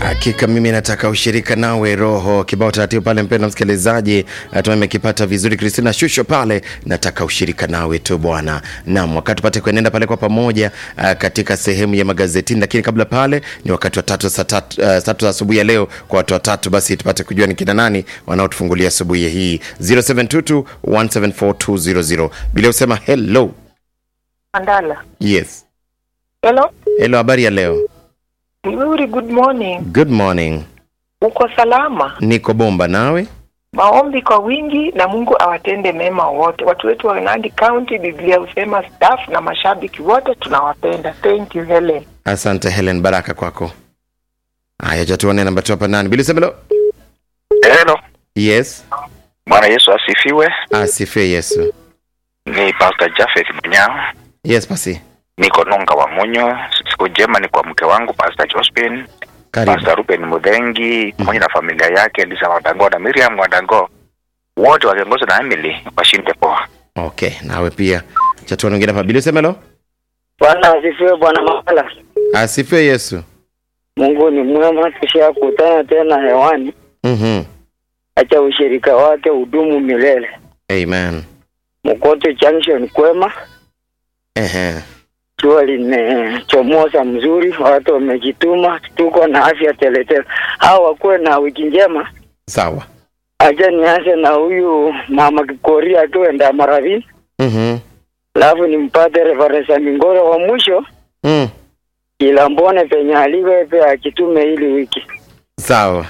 Hakika mimi nataka ushirika nawe roho kibao taratibu pale, mpendwa msikilizaji, natumai nimekipata vizuri. Kristina Shusho pale, nataka ushirika nawe tu bwana. Naam, wakati tupate kuenenda pale kwa pamoja uh, katika sehemu ya magazetini, lakini kabla pale ni wakati wa tatu saa tatu uh, tatu asubuhi ya leo kwa watu watatu, basi tupate kujua ni kina nani wanaotufungulia asubuhi hii 0722 174200 bila usema hello. Mandala. Yes, Hello. hello, habari ya leo? Mzuri, good morning. Good morning, Uko salama? niko bomba nawe. Maombi kwa wingi na Mungu awatende mema wote. Watu wetu wa Nandi County, Biblia husema staff na mashabiki wote tunawapenda. Thank you Helen. Asante Helen, baraka kwako. Haya, cha tuone namba tu hapa nani bila usema hello. Hello. Yes, Bwana Yesu asifiwe. asifiwe Yesu. Ni Pastor Jafet Mnyao. Yes, basi Niko Nunga wa Munyo. Siku njema ni kwa mke wangu Pastor Jospin, karibu. Pastor Ruben Mudhengi pamoja na familia yake Elisa Wadango na Miriam Wadango, wote wakiongozwa na Emily washinde poa. Okay, nawe pia cha tuone wengine hapa bila usema hello. Bwana asifiwe, Bwana Makala. Asifiwe Yesu. Mungu ni mwema, tushakutana tena hewani. Mhm. Acha ushirika wake udumu milele. Amen. Mkoto Junction kwema, Ehe. jua limechomoza mzuri, watu wamejituma, tuko na afya teletele. Hao wakuwe na wiki njema. Sawa. Acha nianze na huyu mama Kikoria akiwenda Maravini, Mhm. alafu nimpate Reverend Mingoro wa mwisho Mm. ila mbone penye aliwepe akitume hili wiki. Sawa.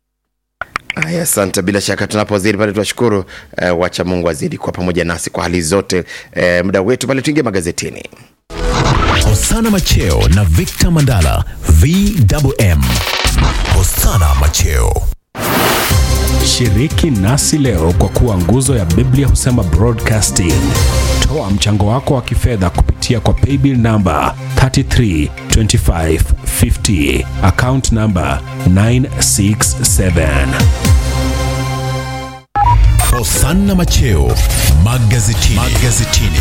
Aya, asante. Bila shaka tunapozidi pale tunashukuru eh, wacha Mungu azidi kwa pamoja nasi kwa hali zote. Eh, muda wetu pale tuingie magazetini. Hosana Macheo na Victor Mandala VMM. Hosana Macheo. Shiriki nasi leo kwa kuwa nguzo ya Biblia husema broadcasting. Toa mchango wako wa kifedha kupitia kwa paybill namba 332550 account namba 967. Hosana Macheo magazetini. magazetini.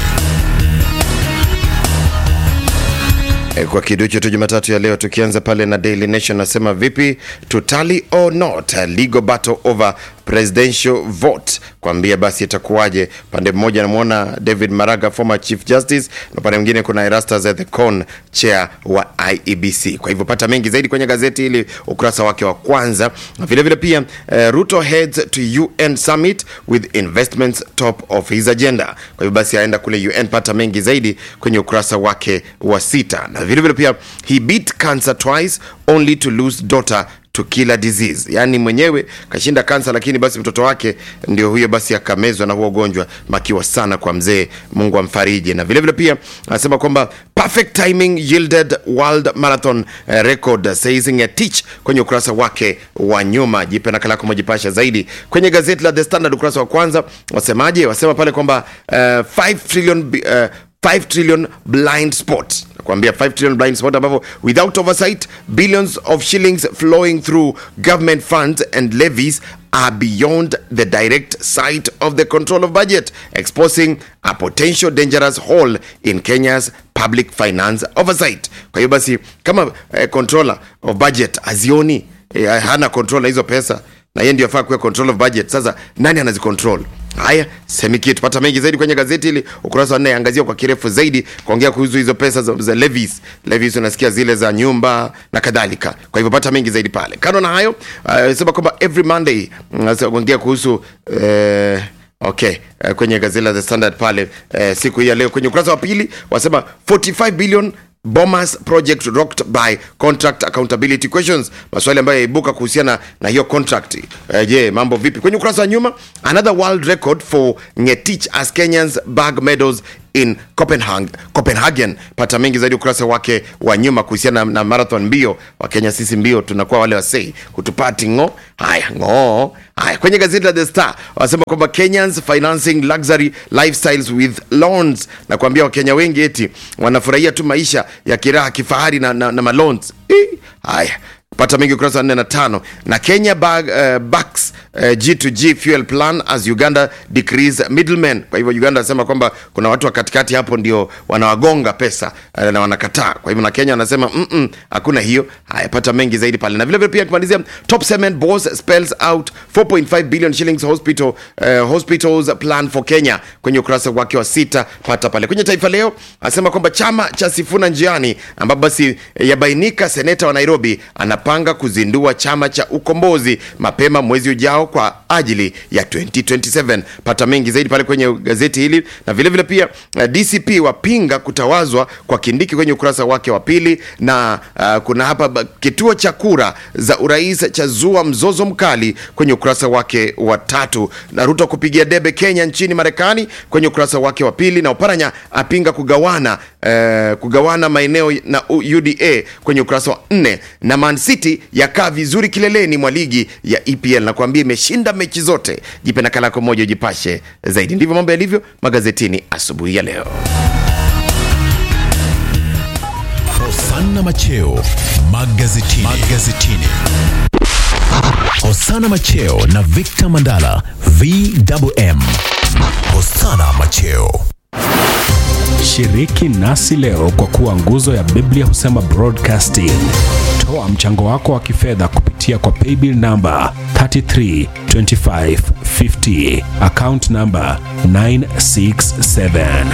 E, kwa kiduchu tu Jumatatu ya leo tukianza pale na Daily Nation nasema vipi tutali or not legal battle over presidential vote kwambia basi itakuwaje pande mmoja namwona David Maraga former chief justice na pande mwingine kuna Erastus Ethekon chair wa IEBC kwa hivyo pata mengi zaidi kwenye gazeti hili ukurasa wake wa kwanza na vile vile pia eh, Ruto heads to UN summit with investments top of his agenda kwa hivyo basi aenda kule UN pata mengi zaidi kwenye ukurasa wake wa sita na vile vile pia he beat cancer twice only to lose daughter to killer disease yaani mwenyewe kashinda kansa lakini basi mtoto wake ndio huyo basi akamezwa na huo ugonjwa makiwa sana kwa mzee mungu amfariji na vile vile pia anasema kwamba perfect timing yielded world marathon eh, record says Ngetich kwenye ukurasa wake wa nyuma jipe nakala yako majipasha zaidi kwenye gazeti la the standard ukurasa wa kwanza wasemaje wasema pale kwamba uh, 5 trillion bi- uh, 5 trillion blind spot nakwambia 5 trillion blind spot ambapo without oversight billions of shillings flowing through government funds and levies are beyond the direct sight of the control of budget exposing a potential dangerous hole in kenya's public finance oversight kwa hiyo basi kama eh, controller of budget azioni eh, hana control na hizo pesa na yeye ndio afaa kuwa control of budget sasa nani anazicontrol haya semi kitu pata mengi zaidi kwenye gazeti hili ukurasa wa nne angazia kwa kirefu zaidi kuongea kuhusu hizo pesa za, za levies levies unasikia zile za nyumba na kadhalika kwa hivyo pata mengi zaidi pale kando na hayo uh, sema kwamba every monday mm, kuongea kuhusu uh, okay uh, kwenye gazeti la the standard pale uh, siku hii ya leo kwenye ukurasa wa pili wasema 45 billion Bomas project rocked by contract accountability questions, maswali ambayo yaibuka kuhusiana na hiyo contract. Eh, Je, mambo vipi? Kwenye ukurasa wa nyuma, another world record for Ngetich as Kenyans bag medals in Copenhagen. Copenhagen. Pata mengi zaidi ukurasa wake wa nyuma kuhusiana na, na marathon mbio. Wakenya sisi mbio tunakuwa wale wasei hutupati ng'o. Haya ng'o. Haya kwenye gazeti la The Star wanasema kwamba Kenyans financing luxury lifestyles with loans, na kuambia Wakenya wengi eti wanafurahia tu maisha ya kiraha kifahari na, na, na maloans. Eh, Haya pata mengi ukurasa wa 4 na 5 na kenya bag, uh, backs uh, g2g fuel plan as uganda decrease middlemen kwa hivyo uganda anasema kwamba kuna watu wa katikati hapo ndio wanawagonga pesa uh, na wanakataa kwa hivyo na kenya wanasema "Mm-mm, hakuna hiyo haya pata mengi zaidi pale na vilevile pia kumalizia top cement boss spells out 4.5 billion shillings hospital uh, hospitals plan for kenya kwenye ukurasa wake wa sita pata pale kwenye taifa leo anasema kwamba chama cha sifuna njiani ambapo basi eh, yabainika seneta wa nairobi anapanga kuzindua chama cha ukombozi mapema mwezi ujao kwa ajili ya 2027 pata mengi zaidi pale kwenye gazeti hili na vilevile vile pia uh, dcp wapinga kutawazwa kwa kindiki kwenye ukurasa wake wa pili na uh, kuna hapa ba- kituo cha kura za urais cha zua mzozo mkali kwenye ukurasa wake wa tatu na ruto kupigia debe kenya nchini marekani kwenye ukurasa wake wa pili na oparanya apinga kugawana uh, kugawana maeneo na U- uda kwenye ukurasa wa nne na man city yakaa vizuri kileleni mwa ligi ya epl na kuambia imeshinda mechi zote jipe nakala yako moja ujipashe zaidi ndivyo mambo yalivyo magazetini asubuhi ya leo Hosanna Macheo magazetini. magazetini. Hosanna Macheo na Victor Mandala VMM. Hosanna Macheo. Shiriki nasi leo kwa kuwa nguzo ya Biblia husema broadcasting. Toa mchango wako wa kifedha kupitia kwa paybill namba 332550 account namba 967.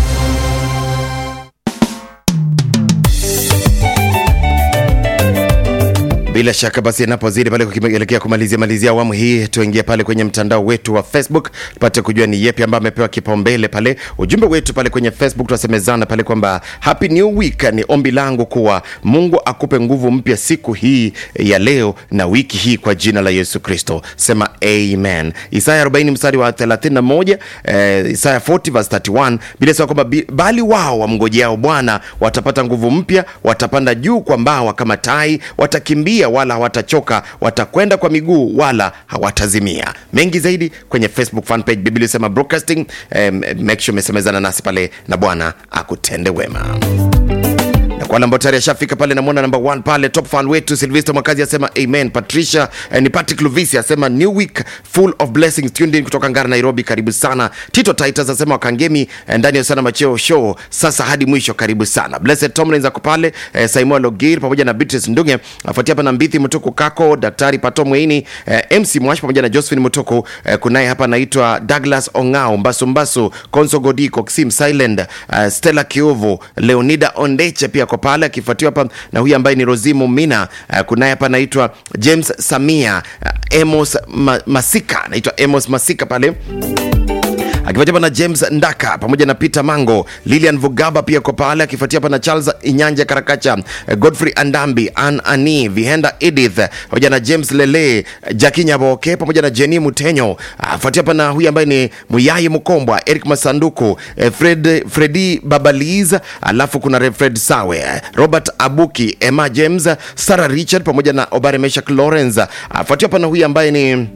bila shaka basi inapozidi pale kuelekea kumalizia malizia awamu hii tuingie pale kwenye mtandao wetu wa facebook tupate kujua ni yepi ambayo amepewa kipaumbele pale ujumbe wetu pale kwenye facebook tunasemezana pale kwamba happy new week ni ombi langu kuwa mungu akupe nguvu mpya siku hii ya leo na wiki hii kwa jina la yesu kristo sema amen isaya 40 mstari wa 31 eh, isaya 40 verse 31 bila sema kwamba bi- bali wao wamngojeao bwana watapata nguvu mpya watapanda juu kwa mbawa kama tai watakimbia wala hawatachoka watakwenda kwa miguu wala hawatazimia mengi zaidi kwenye facebook fanpage biblia sema broadcasting eh, make sure umesemezana nasi pale na bwana akutende wema na kwa wale ambao tayari ashafika pale namwona namba 1 pale top fan wetu silvester mwakazi asema amen patricia eh, ni patrick luvisi asema new week full of blessings tuned in kutoka ngara nairobi karibu sana tito titus asema wakangemi eh, ndani ya sana macheo show sasa hadi mwisho karibu sana blessed tomlins ako pale eh, saimoa logir pamoja na beatrice ndunge afuatia hapa na mbithi mtuku kako daktari pato mweini eh, mc mwash pamoja na josephine mutuku eh, kunaye hapa anaitwa douglas ongao mbasumbasu konso godiko sim silent uh, stella kiovu leonida ondeche pia ako pale akifuatiwa hapa na huyu ambaye ni rozimu mina uh, kunaye hapa anaitwa james samia uh, emos ma, masika anaitwa emos masika pale akifuatia hapa na james ndaka pamoja na peter mango lilian vugaba pia ko pale akifuatia hapa na charles inyanja karakacha eh, godfrey andambi an ani vihenda edith pamoja na james lele jaki nyaboke pamoja na jeni mutenyo afuatia hapa na huyu ambaye ni muyai mkombwa eric masanduku eh, fred fredi babaliz alafu kuna Rev fred sawe eh, robert abuki emma james sarah richard pamoja na obare meshak lawrence afuatia hapa na huyu ambaye ni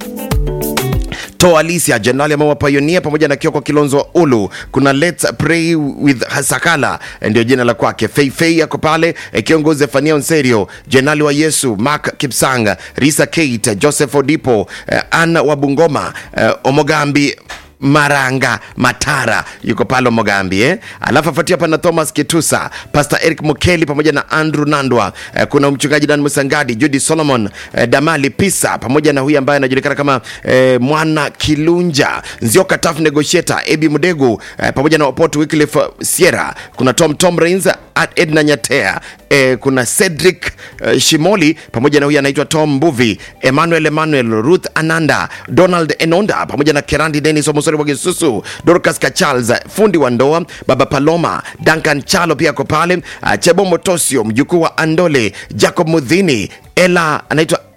to alicia jenerali amewa payonia pamoja na kioko kilonzo wa ulu kuna lets pray with sakala ndio jina la kwake feifei yako pale eh, kiongozi efania onserio jenerali wa yesu mark kipsang risa kate joseph odipo eh, anna wa bungoma eh, omogambi maranga matara yuko pale mogambi eh? alafu afuatia hapa na thomas kitusa pastor eric mukeli pamoja na andrew nandwa eh, kuna mchungaji dan musangadi judi solomon eh, damali pisa pamoja na huyu ambaye anajulikana kama eh, mwana kilunja nzioka taf negotiator ebi mudegu eh, pamoja na opot wycliffe sierra kuna tom tom rains at edna nyatea eh, kuna cedric eh, shimoli pamoja na huyu anaitwa tom mbuvi emmanuel emmanuel ruth ananda donald enonda pamoja na kerandi denis omosori wa gisusu dorcas kacharles fundi wa ndoa baba paloma duncan chalo pia ako pale uh, chebo motosio mjukuu wa andole jacob mudhini ela anaitwa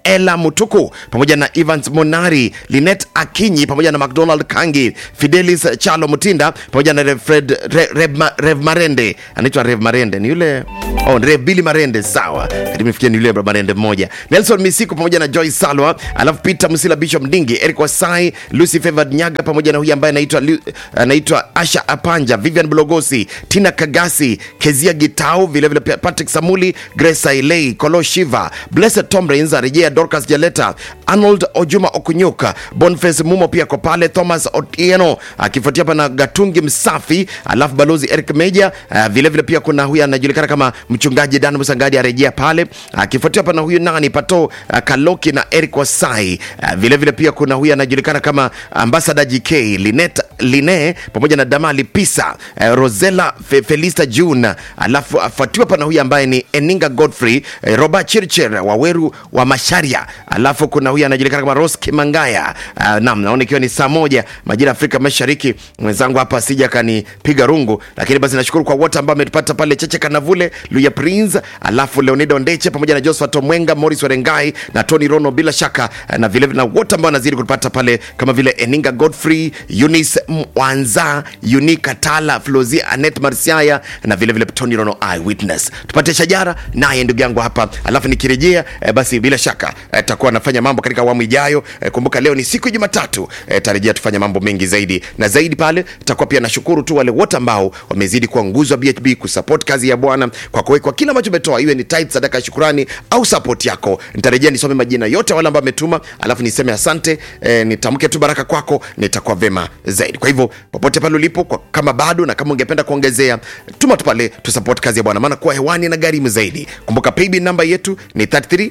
ela mutuku pamoja na evans monari linet akinyi pamoja na mcdonald kangi fidelis chalo mutinda pamoja na rev, Fred, Re, rev, Ma- rev marende anaitwa rev marende ni yule oh, rev bili marende sawa katimefikia ni yule marende mmoja nelson misiku pamoja na joy salwa alafu peter musila bishop mdingi eric wasai lucy favored nyaga pamoja na huyu ambaye anaitwa Lu- anaitwa asha apanja vivian blogosi tina kagasi kezia gitau vilevile pia patrick samuli grace ailei kolo shiva blessed tomrins arejea dorcas jaleta arnold ojuma okunyuka bonface mumo pia ko pale thomas otieno akifuatia hapa na gatungi msafi alafu balozi eric meja uh, vilevile pia kuna huyu anajulikana kama mchungaji dan musangadi arejea pale akifuatia hapa na huyu nani pato uh, kaloki na eric wasai uh, vilevile pia kuna huyu anajulikana kama ambasada gk linet line pamoja na damali pisa uh, rosela Fe, felista june alafu afuatiwa pana huyu ambaye ni eninga godfrey uh, robert chircher waweru wa masharia alafu kuna huyu anajulikana kama ros kimangaya uh, nam naona ikiwa ni saa moja majira ya afrika mashariki mwenzangu hapa asija akanipiga rungu lakini basi nashukuru kwa wote ambao ametupata pale cheche kanavule luya prince alafu leonido ndeche pamoja na josephat omwenga moris werengai na tony rono bila shaka eh, na vile na wote ambao wanazidi kutupata pale kama vile eninga godfrey eunice mwanza uni katala flozi anet marsiaya na vile vile tony rono eyewitness tupate shajara naye ndugu yangu hapa alafu nikirejea eh, basi bila shaka eh, takuwa nafanya mambo katika awamu ijayo eh, kumbuka leo ni siku ya jumatatu eh, tarejea tufanya mambo mengi zaidi na zaidi pale takuwa pia nashukuru tu wale wote ambao wamezidi kuwa nguzo wa bhb kusupport kazi ya bwana kwa kuwekwa kila ambacho umetoa iwe ni tithe sadaka ya shukurani au support yako nitarejea nisome majina yote ya wale ambao wametuma alafu niseme asante eh, nitamke tu baraka kwako nitakuwa vema zaidi kwa hivyo popote pale ulipo kwa, kama bado na kama ungependa kuongezea tuma tu pale tusupport kazi ya bwana maana kuwa hewani na gharimu zaidi kumbuka paybill namba yetu ni 33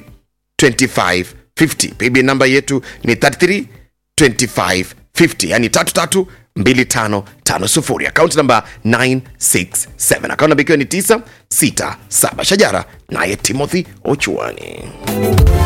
2550 paybill namba yetu ni 33 2550 yani 332550 akaunti namba 967 akaunti namba ikiwa ni 967 shajara naye timothy ochuani